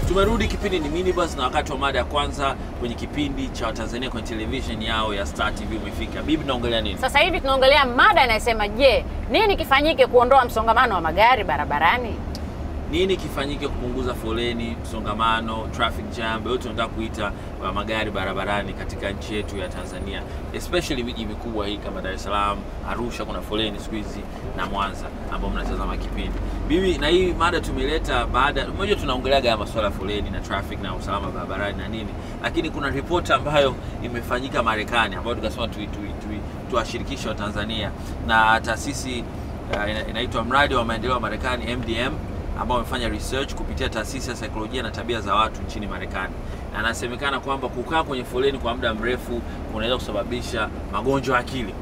Tumerudi, kipindi ni Minibus na wakati wa mada ya kwanza kwenye kipindi cha Watanzania kwenye television yao ya Star TV umefika. Bibi, tunaongelea nini? Sasa hivi tunaongelea mada inayosema, je, nini kifanyike kuondoa msongamano wa magari barabarani? Nini kifanyike kupunguza foleni, msongamano, traffic jam, yote tunataka kuita wa magari barabarani katika nchi yetu ya Tanzania, especially miji mikubwa hii kama Dar es Salaam, Arusha, kuna foleni siku hizi na Mwanza ambao mnatazama kipindi. Bibi, na hii mada tumeleta baada, mmoja tunaongeleaga masuala ya foleni na traffic na usalama barabarani na nini, lakini kuna ripoti ambayo imefanyika Marekani ambayo tukasema tui, tui, tui, tuwashirikishe wa Tanzania na taasisi uh, ina- inaitwa mradi wa maendeleo wa Marekani MDM ambao wamefanya research kupitia taasisi ya saikolojia na tabia za watu nchini Marekani, na anasemekana kwamba kukaa kwenye foleni kwa muda mrefu kunaweza kusababisha magonjwa ya akili.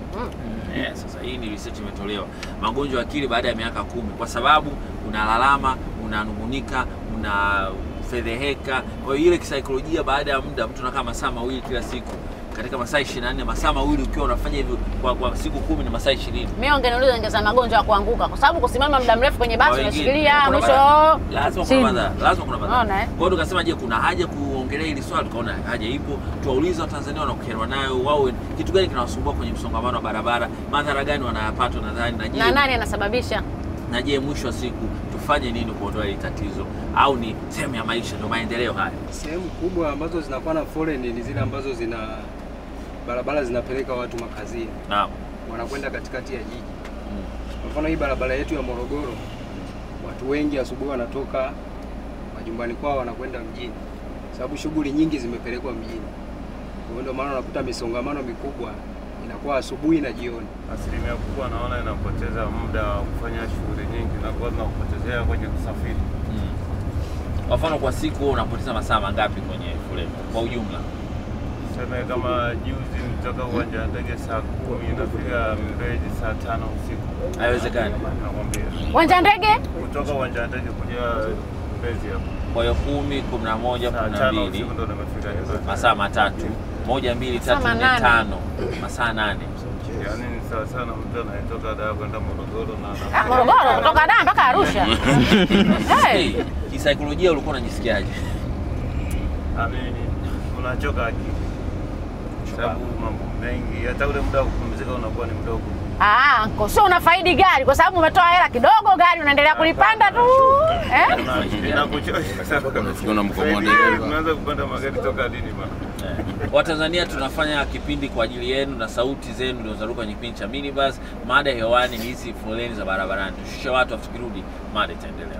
Eh, sasa hii ni research imetolewa magonjwa ya akili baada ya miaka kumi, kwa sababu unalalama, unanung'unika, unafedheheka. Kwa hiyo ile kisaikolojia, baada ya muda mtu anakaa masaa mawili kila siku katika masaa 24 masaa mawili ukiwa unafanya hivyo kwa, kwa siku kumi ni masaa 20 Mimi ungeniuliza ningeza magonjwa ya kuanguka, kwa sababu kusimama muda mrefu kwenye basi Kwa wengine, unashikilia kuna mwisho madhara. lazima kuna chini. madhara, lazima kuna madhara. Unaona, eh? Kwa hiyo tukasema, je, kuna haja kuongelea hili swali? Tukaona haja ipo, tuwaulize Watanzania wanaokerwa nayo, wao kitu gani kinawasumbua kwenye msongamano wa barabara, madhara gani wanayapata nadhani, na je, na nani anasababisha? na je, mwisho wa siku tufanye nini kuondoa hili tatizo, au ni sehemu ya maisha, ndio maendeleo haya? Sehemu kubwa ambazo zinakuwa na foleni ni zile ambazo zina barabara zinapeleka watu makazini, Naam. wanakwenda katikati ya jiji. Mm. Kwa mfano hii barabara yetu ya Morogoro, watu wengi asubuhi wanatoka majumbani kwao wanakwenda mjini, sababu shughuli nyingi zimepelekwa mjini. Kwa hiyo ndio maana unakuta misongamano mikubwa inakuwa asubuhi na jioni. Asilimia kubwa naona inapoteza muda wa kufanya shughuli nyingi, nakuwa zinakupotezea kwenye kusafiri. Mm. Kwa mfano kwa siku wewe unapoteza masaa mangapi kwenye foleni kwa ujumla? Tuseme kama juzi nitoka uwanja wa ndege saa kumi nafika Mbeji saa tano usiku. Haiwezekani. Nakwambia Uwanja ndege kutoka uwanja wa ndege kuja Mbezi hapo Kwa hiyo kumi, kumi na moja, saa kumi na tano mbili usiku ndo nimefika nyumbani. masaa matatu moja mbili Masaa tatu nne manane. tano masaa nane Yaani ni sawa sana mtu anayetoka Dar kwenda Morogoro na Ah, Morogoro kutoka Dar mpaka Arusha. hey. hey, kisaikolojia ulikuwa unajisikiaje Yaani unachoka akili, sababu mambo mengi, hata ule muda wa kupumzika unakuwa ni mdogo. Ah, anko, sio unafaidi gari kwa sababu umetoa hela kidogo, gari unaendelea kulipanda tu eh? Una- Inakuchosha sana. Unafikia unamkomoa Sasa hivi dereva. Tumeanza kupanda magari toka lini bana? Eh, watanzania tunafanya kipindi kwa ajili yenu na sauti zenu ndio zaruka kwenye kipindi cha minibus mada hewani ni hizi foleni za barabarani tushushe watu afu tukirudi mada itaendelea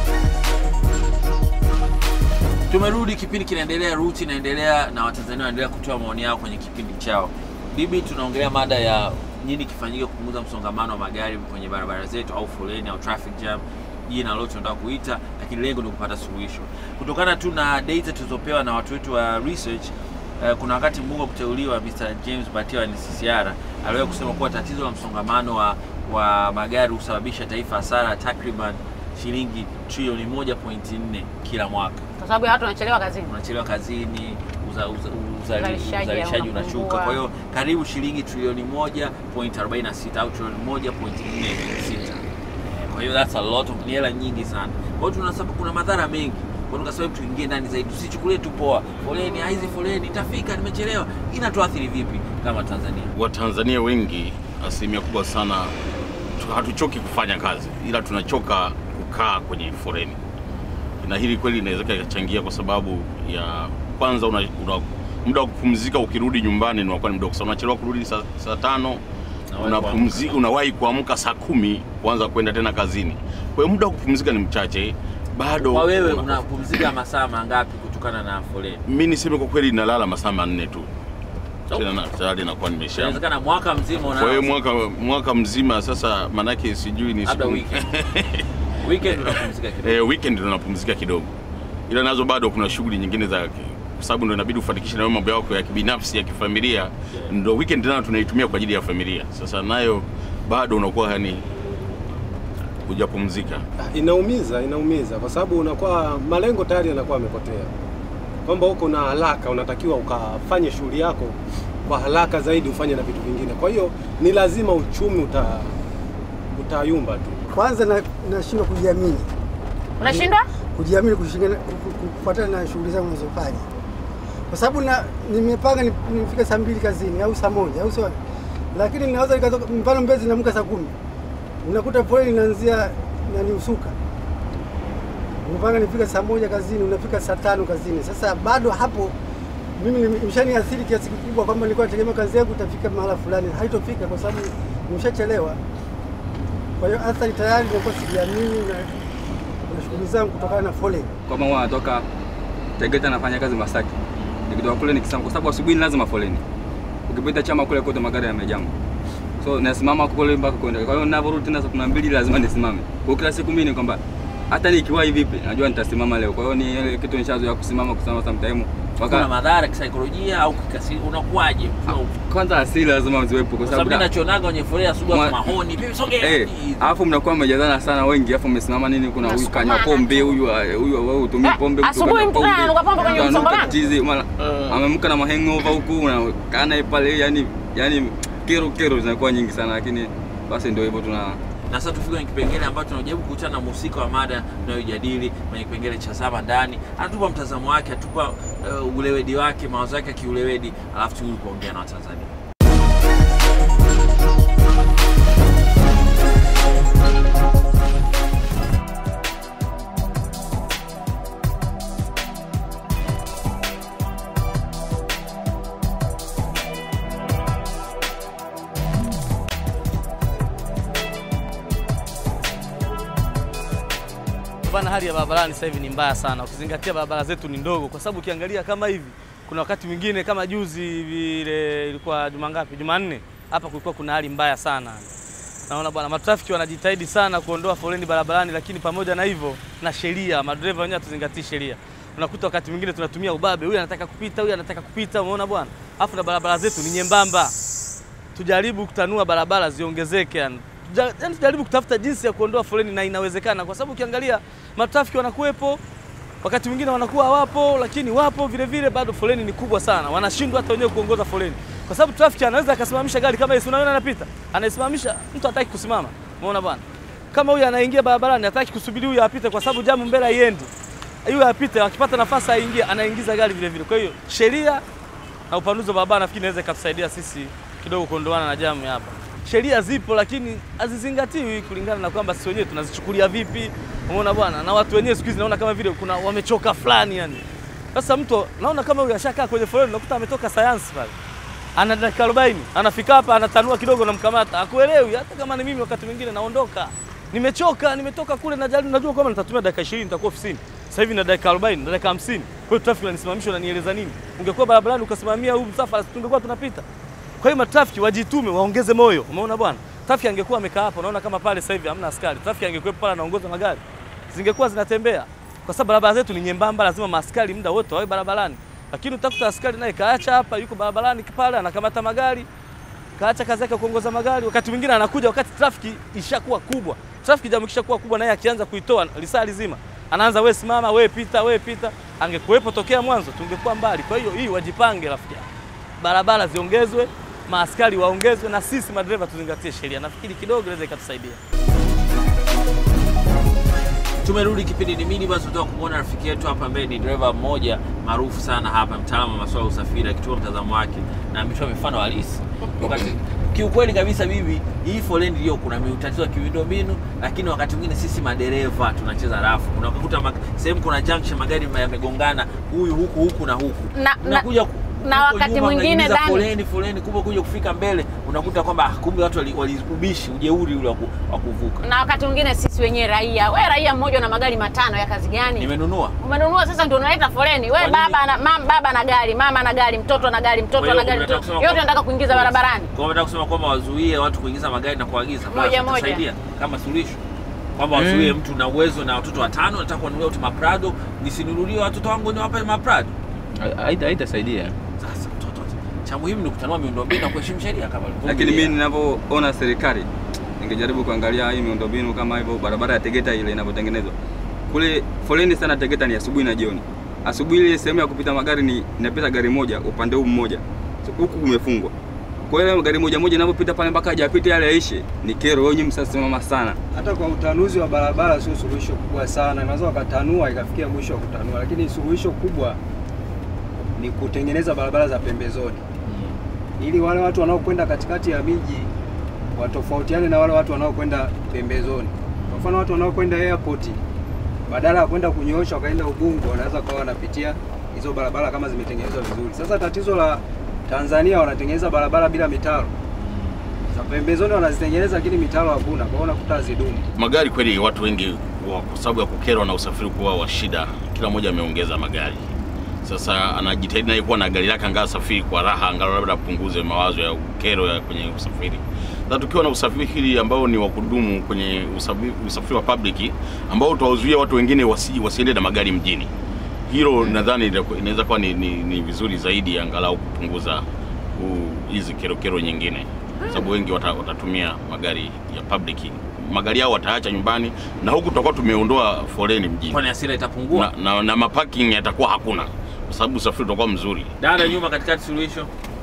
tumerudi kipindi kinaendelea ruti inaendelea na watanzania wanaendelea kutoa maoni yao kwenye kipindi chao bibi tunaongelea mada ya nini kifanyike kupunguza msongamano wa magari kwenye barabara zetu au foleni au traffic jam jina lote tunataka kuita lakini lengo ni kupata suluhisho kutokana tu na data tulizopewa na watu wetu wa research eh, kuna wakati mbunge wa kuteuliwa Mr. James Batiwa ni CCR aliwahi kusema kuwa tatizo la msongamano wa, wa magari husababisha taifa hasara ya takriban shilingi trilioni 1.4 kila mwaka Kwa sababu ya watu wanachelewa kazini. unachelewa kazini uza, uza, uzali, Uzalishaji uzalishaji unapungua. unashuka kwa hiyo karibu shilingi trilioni 1.46 au trilioni 1.46 Eh, kwa hiyo that's a lot of ni hela nyingi sana kwa hiyo tunasema kuna madhara mengi kwa hiyo tukasema tuingie ndani zaidi tusichukulie tu poa foleni ah, hizi foleni itafika nimechelewa inatuathiri vipi kama Tanzania Watanzania wengi, asilimia kubwa sana, tu- hatuchoki kufanya kazi, ila tunachoka kukaa kwenye foleni, na hili kweli inaweza ikachangia kwa sababu ya kwanza, una, una, muda wa kupumzika ukirudi nyumbani unakuwa ni mdogo sana, unachelewa kurudi saa, saa tano Unawahi unapumzi, unawahi kuamka saa kumi kuanza kwenda tena kazini. Kwa hiyo muda wa kupumzika ni mchache bado. kwa wewe una- unapumzika masaa mangapi kutokana na foleni mi niseme kwa kweli nalala masaa manne tu Oh. tena na- tayari nakuwa nimesha inawezekana mwaka mzima kwa hiyo una mwaka, mwaka mzima sasa, manake sijui ni labda siku- weekend weekend unapumzika kidogo eh, weekend ndo napumzika kidogo, ila nazo bado kuna shughuli nyingine za kwa sababu ndo inabidi ufanikishe nayo mambo yako ya kibinafsi ya kifamilia, ndo weekend nayo tunaitumia kwa ajili ya familia. Sasa nayo bado unakuwa yani hujapumzika. Inaumiza, inaumiza kwa sababu unakuwa malengo tayari yanakuwa yamepotea, kwamba uko na haraka, unatakiwa ukafanye shughuli yako kwa haraka zaidi, ufanye na vitu vingine. Kwa hiyo ni lazima uchumi uta utayumba tu. Kwanza na- nashindwa kujiamini Unashindwa? kujiamini kushingana- ku- ku- ku- kufuatana na shughuli zangu nazofanya, kwa sababu na nimepanga ni- nifike saa mbili kazini au saa moja au sio, lakini ninaweza nikatoka, mfano Mbezi naamka saa kumi unakuta foleni inaanzia nani Usuka, umepanga nifika saa moja kazini, unafika saa tano kazini. Sasa bado hapo mimi nimeshaniathiri kiasi kikubwa kwamba nilikuwa nategemea kazi yangu itafika mahala fulani, haitofika kwa sababu nimeshachelewa. Kwa hiyo athari tayari nimekuwa sijiamini na na shughuli zangu kutokana na foleni. kwamba huwa anatoka Tegeta anafanya kazi Masaki, nikitoka kule nikisema, kwa sababu asubuhi ni lazima foleni. Ukipita chama kule kote magari yamejaa, so nasimama kule mpaka kwenda. Kwa hiyo ninavyorudi tena saa kumi na mbili lazima nisimame. Kwa hiyo kila siku mimi ni kwamba hata nikiwahi vipi, najua nitasimama leo. Kwa hiyo ni ile kitu nishazoea kusimama, kusimama sometime kuna mpaka madhara kisaikolojia au kikasi unakuwaje? kwanza asili lazima ziwepo, kwa Kwa sababu sababu mimi nachonaga kwenye foleni asubuhi watu Mwa- mahoni, vipi sogea. Eh, alafu mnakuwa mmejazana sana wengi, alafu mmesimama nini, kuna huyu kanywa Mnasukumana pombe, tu. huyu ah, huyu wewe utumii Eh, pombe, mtu asubuhi kanywa mtu ananuka pombe kwenye mtu ananuka msongamano. chizi, mara amemka na mahangover huku, unakaa naye pale, yani yani kero kero zinakuwa nyingi sana, lakini basi ndio hivyo tuna Na sasa tufike kwenye kipengele ambacho tunajaribu kukutana na mhusika wa mada tunayojadili kwenye kipengele cha zama ndani. Anatupa mtazamo wake, atupa uh, ulewedi wake, mawazo yake ya kiulewedi, alafu turudi kuongea na Watanzania. Bana, hali ya barabarani sasa hivi ni mbaya sana, ukizingatia barabara zetu ni ndogo, kwa sababu ukiangalia kama hivi, kuna wakati mwingine kama juzi vile, ilikuwa juma ngapi, Jumanne hapa kulikuwa kuna hali mbaya sana. Naona bwana, matrafiki wanajitahidi sana kuondoa foleni barabarani, lakini pamoja na hivyo na sheria, madereva wenyewe hatuzingatii sheria. Unakuta wakati mwingine tunatumia ubabe, huyu anataka kupita, huyu anataka kupita, umeona bwana, afu na barabara zetu ni nyembamba tujaribu kutanua barabara ziongezeke, yani Tuja- yani tujaribu kutafuta jinsi ya kuondoa foleni na inawezekana, kwa sababu ukiangalia matrafiki wanakuwepo, wakati mwingine wanakuwa hawapo, lakini wapo vile vile, bado foleni ni kubwa sana, wanashindwa hata wenyewe kuongoza foleni, kwa sababu trafiki anaweza akasimamisha gari kama hii, unaona anapita, anaisimamisha, mtu hataki kusimama, umeona bwana, kama huyu anaingia barabarani hataki kusubiri huyu apite, kwa sababu jamu mbele haiendi, huyu apite, akipata nafasi aingie, anaingiza gari vile vile. Kwa hiyo sheria na upanuzi wa barabara nafikiri inaweza ikatusaidia sisi kidogo kuondoana na jamu ya hapa. Sheria zipo lakini hazizingatiwi kulingana na kwamba sisi wenyewe tunazichukulia vipi. Umeona bwana, na watu wenyewe siku hizi naona kama vile kuna wamechoka fulani yani. Sasa mtu naona kama huyu ashakaa kwenye foleni, nakuta ametoka sayansi pale, ana dakika 40 anafika hapa anatanua kidogo, namkamata akuelewi. Hata kama ni mimi, wakati mwingine naondoka, nimechoka, nimetoka kule, najaribu, najua kwamba nitatumia dakika 20 nitakuwa ofisini. Sasa hivi na dakika 40 na dakika 50, kwa hiyo trafiki inanisimamisha, unanieleza nini? Ungekuwa barabarani ukasimamia huu msafara, si tungekuwa tunapita. Kwa hiyo matrafiki wajitume, waongeze moyo. Umeona bwana, trafiki angekuwa amekaa hapo, unaona kama pale sasa hivi hamna askari, trafiki angekuwepo pale anaongoza magari, zingekuwa zinatembea, kwa sababu barabara zetu ni nyembamba, lazima maaskari muda wote wawe barabarani. Lakini utakuta askari naye kaacha hapa, yuko barabarani pale, anakamata magari, kaacha kazi yake ya kuongoza magari. Wakati mwingine anakuja wakati trafiki ishakuwa kubwa, trafiki jamu ikishakuwa kubwa, naye akianza kuitoa lisaa lizima anaanza we simama, we pita, we pita. Angekuwepo tokea mwanzo, tungekuwa mbali. Kwa hiyo hii wajipange, rafiki yangu barabara ziongezwe, maaskari waongezwe, na sisi madereva tuzingatie sheria. Nafikiri kidogo inaweza ikatusaidia. Tumerudi kipindi ni mini basi, tunataka kumwona rafiki yetu hapa ambaye ni dereva mmoja maarufu sana hapa, mtaalamu wa masuala ya usafiri, akitoa mtazamo wake na ametoa mifano halisi. Wakati kiukweli kabisa, bibi, hii foleni ndio kuna tatizo ya miundombinu, lakini wakati mwingine sisi madereva tunacheza rafu. Unakuta mag- sehemu kuna junction, magari yamegongana, huyu huku huku na huku, Na- na- unakuja ku- na huko wakati nyuma mwingine mnaingiza Dani- foleni foleni, kumbe kuja kufika mbele unakuta kwamba ah, kumbe watu wali- waliubishi ujeuri ule wa ku- wa kuvuka. na wakati mwingine sisi wenyewe raia, we raia mmoja na magari matano ya kazi gani? Nimenunua Umenunua sasa ndio unaleta foleni. We nini? baba na mam, baba na gari, mama na gari, mtoto na gari, Kwa mtoto hiyo na gari, unataka mtoto. kusema yote kwamba- nataka kuingiza barabarani. Kwa hiyo unataka kusema kwamba wazuie watu kuingiza magari na kuagiza Moja Basi moja. itasaidia kama suluhisho kwamba wazuie mtu na uwezo na watoto watano, nataka kuwanunulia watu maprado, nisinunulie watoto wangu niwape maprado. haitasaidia. Sasa mtoto, cha muhimu ni kutanua miundombinu na kuheshimu sheria kama Lakini mimi ninavyoona serikali ningejaribu kuangalia hii miundombinu kama hivyo, barabara ya Tegeta ile inavyotengenezwa kule, foleni sana Tegeta ni asubuhi na jioni. Asubuhi ile sehemu ya kupita magari ni inapita gari moja upande huu mmoja, So, huku kumefungwa. Kwa hiyo gari moja moja inapopita pale mpaka hajapita yale yaishe, ni kero. Wewe nyinyi msasimama sana. Hata kwa utanuzi wa barabara sio suluhisho kubwa sana, inaweza wakatanua ikafikia mwisho wa kutanua, lakini suluhisho kubwa ni kutengeneza barabara za pembezoni ili wale watu wanaokwenda katikati ya miji watofautiane na wale watu wanaokwenda pembezoni. Kwa mfano watu wanaokwenda airport badala ya kwenda kunyoosha wakaenda Ubungo, wanaweza kuwa wanapitia hizo barabara kama zimetengenezwa vizuri. Sasa tatizo la Tanzania wanatengeneza barabara bila mitaro, za pembezoni wanazitengeneza, lakini mitaro hakuna, kwa hiyo unakuta hazidumu. Magari kweli, watu wengi wa- kwa sababu ya kukerwa na usafiri kuwa wa shida, kila mmoja ameongeza magari. Sasa anajitahidi naye kuwa na gari lake, angaa safiri kwa raha, angalau labda apunguze mawazo ya kero ya kwenye usafiri. Sasa tukiwa na usafiri ambao ni wa kudumu kwenye usafiri, usafiri wa public ambao utawazuia watu wengine wasi, wasiende na magari mjini, hilo nadhani itakuwa- inaweza kuwa ni, ni, ni vizuri zaidi, angalau kupunguza huu- hizi kero kero nyingine, sababu wengi wata, watatumia magari ya public magari yao wataacha nyumbani, na huku tutakuwa tumeondoa foleni mjini Kwani hasira itapungua? na, na, na maparking yatakuwa hakuna kwa sababu usafiri utakuwa mzuri. Dada nyuma katikati, suluhisho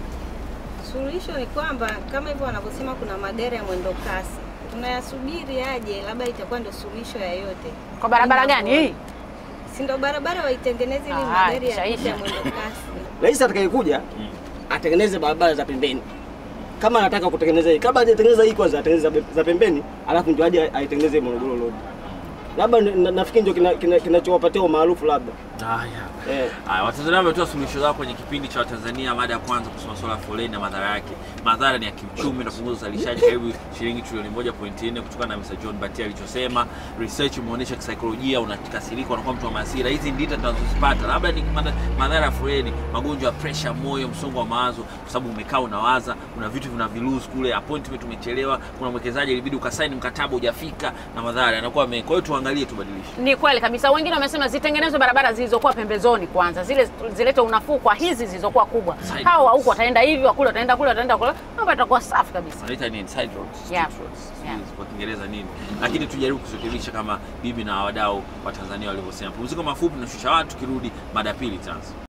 Suluhisho ni kwamba kama hivyo wanavyosema kuna magari ya mwendo kasi, tunayasubiri aje, labda itakuwa ndio suluhisho ya yote. Kwa barabara gani hii? Si ndio barabara waitengeneze ili Ah, magari ishaisha. yapite ya mwendo kasi. Rais atakayekuja atengeneze barabara za pembeni kama anataka kutengeneza hii, kabla hajatengeneza hii kwanza atengeneze za- za pembeni, alafu ndio aje aitengeneze Morogoro Road. Labda na- nafikiri ndio kinachowapatia kina, kinachowapatia umaarufu labda haya. eh. Haya, Watanzania wametoa suluhisho zao kwenye kipindi cha Watanzania. Mada ya kwanza kusema swala la foleni na madhara yake. Madhara ni ya kiuchumi, itapunguza uzalishaji karibu shilingi trilioni 1.4 kutokana na Mr. John Batia alichosema. Research imeonyesha kisaikolojia, unakasirika, unakuwa mtu wa hasira. Hizi ndita tunazozipata, labda ni madha- madhara ya foleni, magonjwa ya pressure, moyo, msongo wa mawazo, kwa sababu umekaa unawaza, kuna vitu vinavilose kule, appointment umechelewa, kuna mwekezaji ilibidi ukasaini mkataba hujafika, na madhara yanakuwa mengi. Kwa hiyo tuangalie, tubadilishe. Ni kweli kabisa. Wengine wamesema zitengenezwe barabara zilizokuwa pembezoni kwanza, zile zilete unafuu kwa hizi zilizokuwa kubwa. Side Hao wa roads. huku wataenda hivi, wakule wataenda kule, wataenda kule, mambo yatakuwa safi kabisa. wanaita nini side roads street Yeah. roads Yeah. sijui kwa Kiingereza nini, lakini tujaribu kurekebisha kama bibi na wadau wa Tanzania walivyosema. Pumziko mafupi, tunashusha watu, tukirudi mada ya pili itaanza.